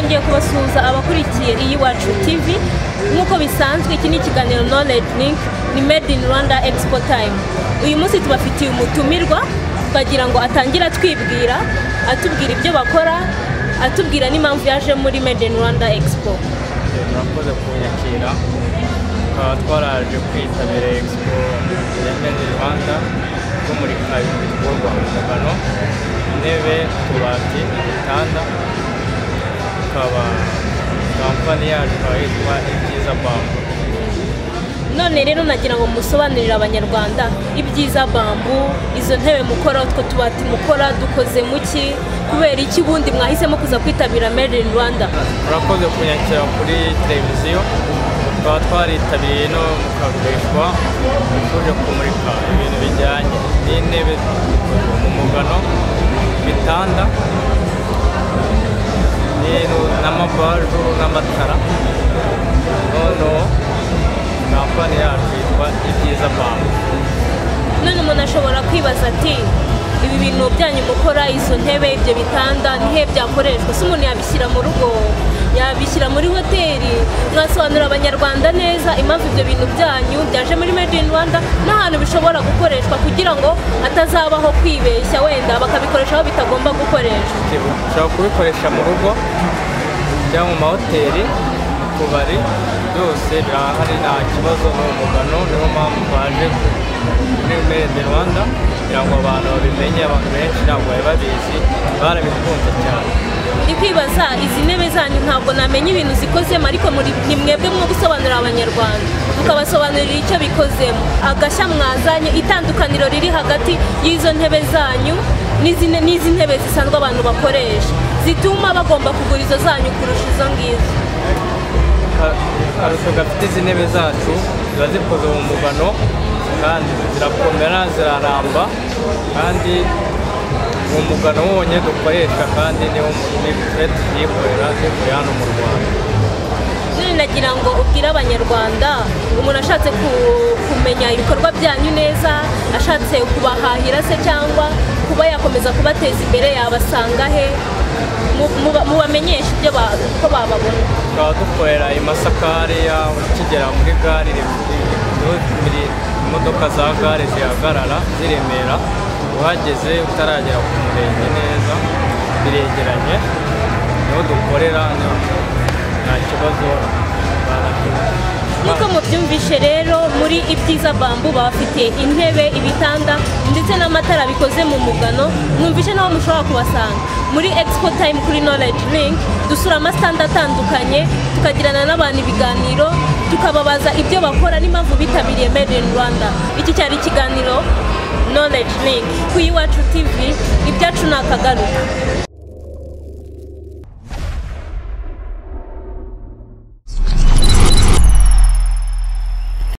tugiye kubasuhuza abakurikiye iyi wacu TV nk'uko bisanzwe iki ni ikiganiro knowledge link ni made in Rwanda expo time uyu munsi tubafitiye umutumirwa twagira ngo atangire atwibwira atubwira ibyo bakora atubwira n'impamvu yaje muri made in Rwanda expo turakoze kunyakira tukaba twaraje kwitabira expo ya made in Rwanda kumurika ibintu bikorwa mu ngano intebe utubati ibitanda tukaba kampani yacu ikaba yitwa ibyiza bambu none rero nagira ngo musobanurire abanyarwanda ibyiza bambu izo ntebe mukora utwo tubati mukora dukoze mu ki kubera iki ubundi mwahisemo kuza kwitabira made in Rwanda turakoze kunyakira kuri televiziyo tukaba twaritabiriye no mukagurishwa tuje kumurika ibintu bijyanye n'intebe zikorwa mu mugano ibitanda n'inu- n'amabaju n'amatara noneho kampani yacu yitwa ibyiza bambu none umuntu ashobora kwibaza ati ibi bintu byanyu mukora izo ntebe ibyo bitanda nihe byakoreshwa se umuntu yabishyira mu rugo yabishyira muri hoteli mwasobanurira abanyarwanda neza impamvu ibyo bintu byanyu byaje muri made in rwanda n'ahantu bishobora gukoreshwa kugira ngo hatazabaho kwibeshya wenda bakabikoresha aho bitagomba gukoreshwa ushobora kubikoresha mu rugo cyangwa mu mahoteli mu tubari byose birahari nta kibazo ni umugano niyo mpamvu twaje muri made in rwanda kugira ngo abantu babimenye abantu benshi ntabwo bari babizi barabikunze cyane ndi kwibaza izi ntebe zanyu ntabwo namenya ibintu zikozemo ariko muri- ni mwebwe mwo gusobanurira abanyarwanda mukabasobanurira icyo bikozemo agashya mwazanye itandukaniro riri hagati y'izo ntebe zanyu n'izi ne- n'izi ntebe zisanzwe abantu bakoresha zituma bagomba kugura izo zanyu kurusha izo ngizo Ka- akarusho gafite izi ntebe zacu ziba zikoze mu mugano kandi zirakomera ziraramba kandi uwo mugano wonyine dukoresha kandi niwo twe tuyikorera zikorera hano mu rwanda none nagira ngo ubwire abanyarwanda umuntu ashatse ku- kumenya ibikorwa byanyu neza ashatse kubahahira se cyangwa kuba yakomeza kubateza imbere yabasanga he Mu- muba- mubamenyeshe ibyo ba- uko bababona tukaba dukorera i masakari ukigera muri gare iri- imodoka za gare zihagarara ziremera uhageze utaragera ku murenge neza biregeranye niho dukorera niho nta kibazo baragira nk'uko mubyumvishe rero muri ibyiza bambu bafite intebe ibitanda ndetse n'amatara bikoze mu mugano mwumvishe n'aho mushobora kubasanga muri expo time kuri knowledge link dusura amasitanda atandukanye tukagirana n'abantu ibiganiro tukababaza ibyo bakora n'impamvu bitabiriye made in rwanda iki cyari ikiganiro knowledge link ku iwacu tv ibyacu ni akagaruka